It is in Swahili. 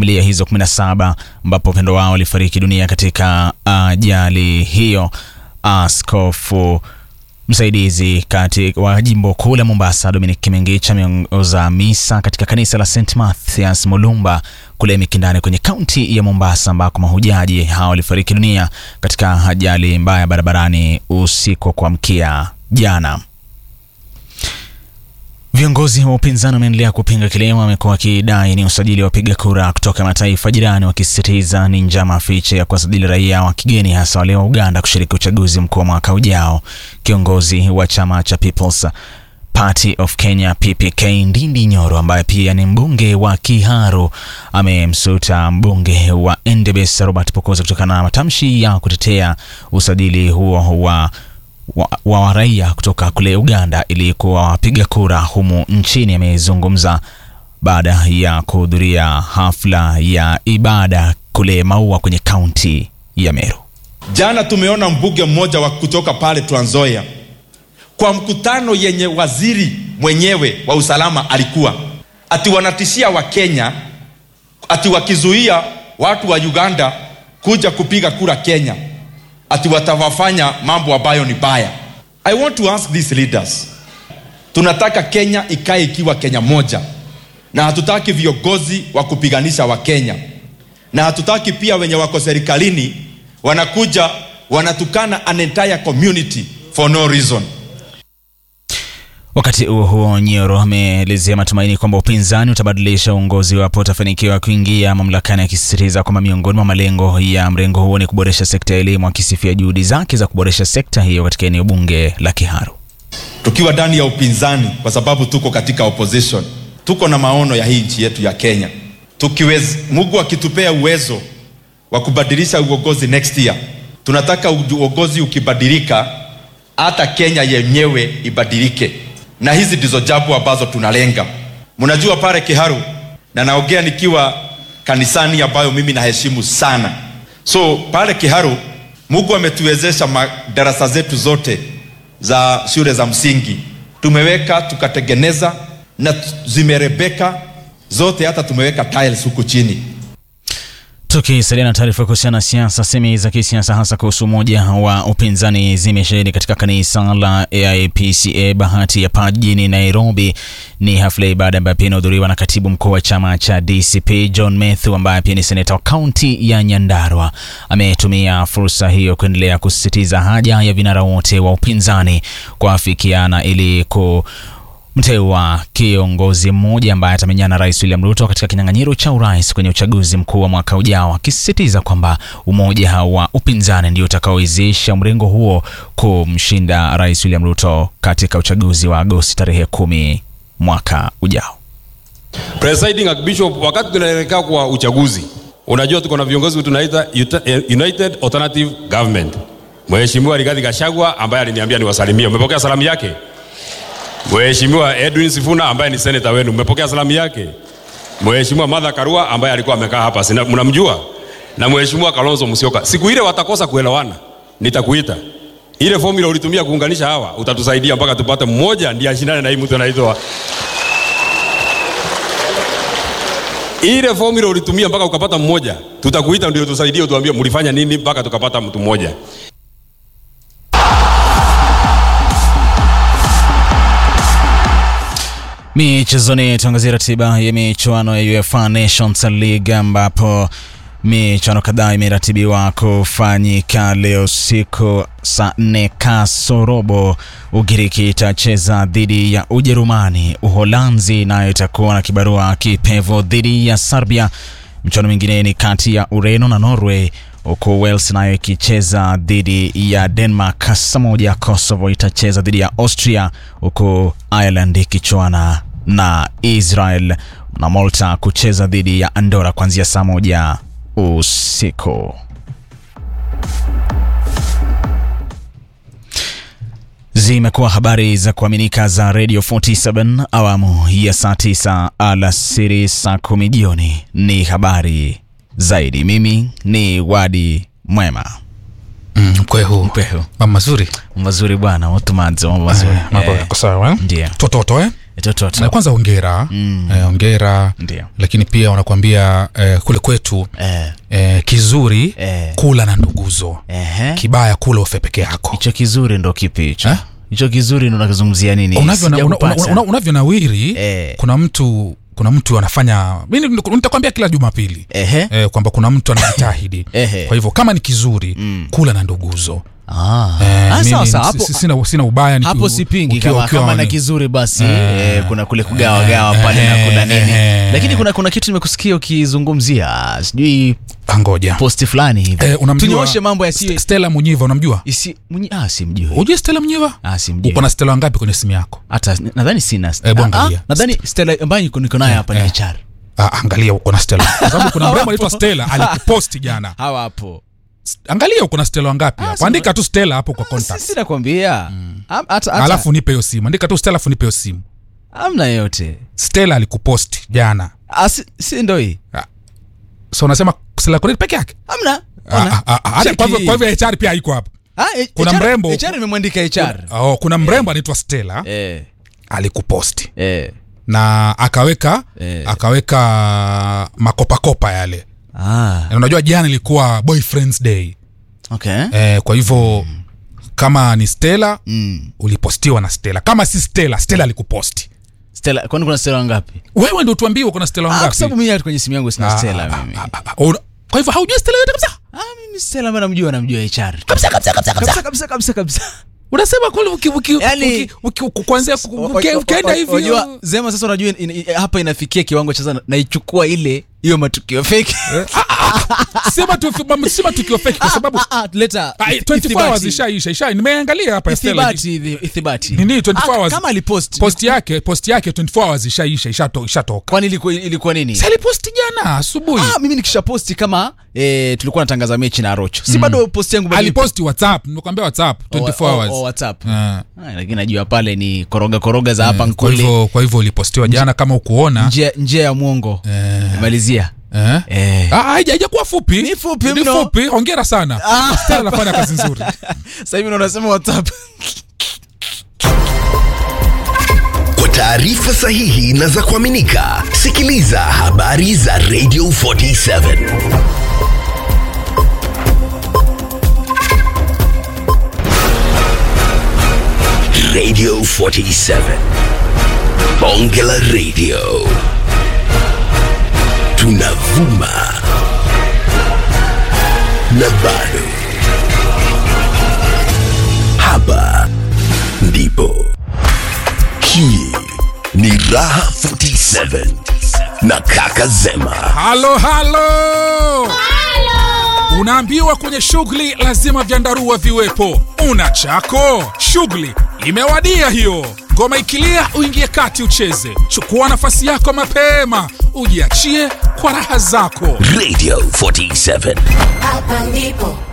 familia hizo 17 ambapo wapendo wao walifariki dunia katika ajali hiyo. Askofu msaidizi kati wa jimbo kuu la Mombasa Dominic Kimengicha ameongoza misa katika kanisa la St Mathias Mulumba kule Mikindani kwenye kaunti ya Mombasa ambako mahujaji hao walifariki dunia katika ajali mbaya barabarani usiku wa kuamkia jana. Viongozi wa upinzani wameendelea kupinga kile wamekuwa wakidai ni usajili wa wapiga kura kutoka mataifa jirani, wakisisitiza ni njama fiche ya kuwasajili raia wa kigeni, hasa wale wa Uganda kushiriki uchaguzi mkuu wa mwaka ujao. Kiongozi wa chama cha People's Party of Kenya PPK Ndindi Nyoro, ambaye pia ni mbunge wa Kiharu, amemsuta mbunge wa Endebess Robert Pokoza kutokana na matamshi ya kutetea usajili huo wa wa, wa raia kutoka kule Uganda ili kuwa wapiga kura humu nchini. Amezungumza baada ya kuhudhuria hafla ya ibada kule Maua kwenye kaunti ya Meru. Jana tumeona mbunge mmoja wa kutoka pale Trans Nzoia kwa mkutano yenye waziri mwenyewe wa usalama alikuwa ati wanatishia Wakenya ati wakizuia watu wa Uganda kuja kupiga kura Kenya ati watawafanya mambo ambayo ni baya. I want to ask these leaders, tunataka Kenya ikae ikiwa Kenya moja, na hatutaki viongozi wa kupiganisha Wakenya, na hatutaki pia wenye wako serikalini wanakuja wanatukana an entire community for no reason. Wakati huo huo, Nyoro ameelezea matumaini kwamba upinzani utabadilisha uongozi wapo utafanikiwa kuingia mamlakani, akisisitiza kwamba miongoni mwa malengo ya mrengo huo ni kuboresha sekta ya elimu, akisifia juhudi zake za kuboresha sekta hiyo katika eneo bunge la Kiharu. Tukiwa ndani ya upinzani, kwa sababu tuko katika opposition, tuko na maono ya hii nchi yetu ya Kenya. Tukiwez, Mungu akitupea uwezo wa kubadilisha uongozi next year, tunataka uongozi ukibadilika, hata Kenya yenyewe ibadilike na hizi ndizo jambo ambazo tunalenga. Mnajua pale Kiharu, na naongea nikiwa kanisani ambayo mimi naheshimu sana. So pale Kiharu, Mungu ametuwezesha madarasa zetu zote za shule za msingi tumeweka tukatengeneza, na zimerebeka zote, hata tumeweka tiles huku chini. Tukisalia na taarifa kuhusiana na siasa, semi za kisiasa hasa kuhusu umoja wa upinzani zimesheheni katika kanisa la AIPCA Bahati ya Paa jijini Nairobi. Ni hafla ya ibada ambayo pia inahudhuriwa na katibu mkuu wa chama cha DCP John Methu, ambaye pia ni seneta wa kaunti ya Nyandarua. Ametumia fursa hiyo kuendelea kusisitiza haja ya vinara wote wa upinzani kuafikiana ili ku mteua kiongozi mmoja ambaye atamenyana na Rais William Ruto katika kinyang'anyiro cha urais kwenye uchaguzi mkuu wa mwaka ujao, akisisitiza kwamba umoja wa upinzani ndio utakaowezesha mrengo huo kumshinda Rais William Ruto katika uchaguzi wa Agosti tarehe kumi mwaka ujao. Presiding Archbishop, wakati tunaelekea kwa uchaguzi, unajua tuko na viongozi tunaita United Alternative Government. Mheshimiwa Rigathi Gachagua ambaye aliniambia niwasalimie, umepokea salamu yake? Mheshimiwa Edwin Sifuna ambaye ni seneta wenu, mmepokea salamu yake? Mheshimiwa Martha Karua ambaye alikuwa amekaa hapa, sina mnamjua, na Mheshimiwa Kalonzo Musyoka. Siku ile watakosa kuelewana, nitakuita. Ile formula ulitumia kuunganisha hawa, utatusaidia mpaka tupate mmoja ndiye ashindane na hii mtu anaitwa ile formula ulitumia mpaka ukapata mmoja, tutakuita ndio tusaidie, utuambie mlifanya nini mpaka tukapata mtu mmoja. Michezoni, tuangazie ratiba ya michuano ya UEFA Nations League ambapo michuano kadhaa imeratibiwa kufanyika leo siku saa nne kasorobo. Ugiriki itacheza dhidi ya Ujerumani, Uholanzi nayo itakuwa na kibarua kipevu dhidi ya Serbia. Michuano mingine ni kati ya Ureno na Norway, huku Wales nayo ikicheza dhidi ya Denmark. Saa moja Kosovo itacheza dhidi ya Austria, huku Ireland ikichuana na Israel na Malta kucheza dhidi ya Andorra kuanzia saa moja usiku. Zimekuwa habari za kuaminika za Radio 47 awamu ya saa 9 alasiri, saa kumi jioni ni habari zaidi. Mimi ni Wadi Mwema. Mm, kwehu Kwehu. mambo mazuri Mazuri bwana, watumanze mambo mazuri. Eh, mambo Eh, yako sawa eh? Ndio. tototo eh? tototo na kwanza ongera mm. eh, ongera Ndio. lakini pia wanakuambia eh, kule kwetu eh, eh, kizuri Eh. kula na nduguzo ehe. kibaya kula ufe peke yako hicho kizuri ndo kipi hicho Eh? hicho kizuri ndo nakizungumzia nini unavyo una, una, Sijakupata. una, unavyonawiri Eh. kuna mtu kuna mtu anafanya mimi nitakwambia kila jumapili Ehe. eh, kwamba kuna mtu anajitahidi Ehe. kwa hivyo kama ni kizuri mm. kula na nduguzo Ah. Eh, Ah, mimi sawa, sawa. si- Hapo- si- sina, sina ubaya niki- hapo sipingi ukiwa- kama, ukiwa kama na ni- kizuri basi eh, kuna kule kugawagawa pale na kuna nini eh, lakini kuna kuna kitu nimekusikia ukizungumzia sijui Ah, ngoja posti fulani hivi Eh, unamjua tunyooshe mambo yasiyo St- Stella Munyiva unamjua isi mwenye ah simjui hujui Stella Munyiva ah simjui uko na Stella wangapi kwenye simu yako hata nadhani sina Hebu Ah, angalia. ah, nadhani Stella ambayo niko niko nayo hapa ni eh. HR ah, angalia uko na Stella kwa sababu kuna mrembo anaitwa Stella alikuposti jana hawa hapo angalia uko na Stella wangapi hapo sina- andika tu Stella hapo kwa contact sisi nakwambia Am- hata hata alafu nipe hiyo simu andika tu Stella alafu nipe hiyo simu amna yote Stella alikuposti jana ah si, si ndo hii so unasema Stella Korir peke yake amna Ah, Ona. ah, ah, ah, hata Cheki kwa hivyo- hii. kwa hivyo HR pia haiko hapo Ah, eh, kuna HR mrembo- HR imemwandika HR oh, kuna mrembo anaitwa Stella eh alikuposti eh na akaweka Eh. akaweka makopakopa yale ah na unajua jana ilikuwa boyfriends day okay eh, kwa hivyo kama ni Stella mm. ulipostiwa na Stella kama si Stella Stella alikuposti Stella kwani kuna Stella wangapi wewe ndio tuambie uko na Stella ah kwa wangapi sababu mimi hata kwenye simu yangu sina Ah, Stella ah, mimi ah, ah, ah, una- kwa hivyo haujui Stella yote kabisa ah mimi Stella ambaye namjua namjua HR kabisa kabisa kabisa kabisa kabisa kabisa kabisa unasema kweli uki uki Yaani- uki- uki- uki- kuanzia ku- O- uki- o- ukienda o- hivi unajua zema sasa unajua in, in, hapa inafikia kiwango cha sasa naichukua ile hiyo matukio fake sema tu sema tukio fake kwa sababu Ah, ah, leta ah, ith- 24 hours ithibati. ishaisha isha nimeangalia hapa Stella ithibati hivi, ithibati nini 24 Ah, hours kama alipost post yake post yake 24 hours ishaisha ishato- ishatoka kwani ilikuwa ilikuwa nini si aliposti jana asubuhi ah mimi nikisha posti kama eh, tulikuwa natangaza mechi na Rocho si bado post yangu bado ipo? aliposti whatsapp nimekwambia whatsapp 24 O- o- hours o- WhatsApp Ah. Ah, lakini najua pale ni koroga koroga za hapa kwa nkule hivyo kwa hivyo ulipostiwa jana kama ukuona njia njia ya mwongo malizia eh? eh. Ah, haija- haijakuwa fupi Ni fupi Ni mno. fupi hongera sana Stella anafanya kazi nzuri sasa hivi ndo unasema WhatsApp Kwa taarifa sahihi na za kuaminika, sikiliza habari za Radio 47 Radio 47 Bonge la Radio, tunavuma na bado hapa ndipo hii ni Raha 47 na Kaka Zema. halo halo unaambiwa kwenye shughuli lazima vyandarua viwepo una chako shughuli imewadia hiyo ngoma ikilia uingie kati ucheze chukua nafasi yako mapema ujiachie kwa raha zako Radio 47 Hapa ndipo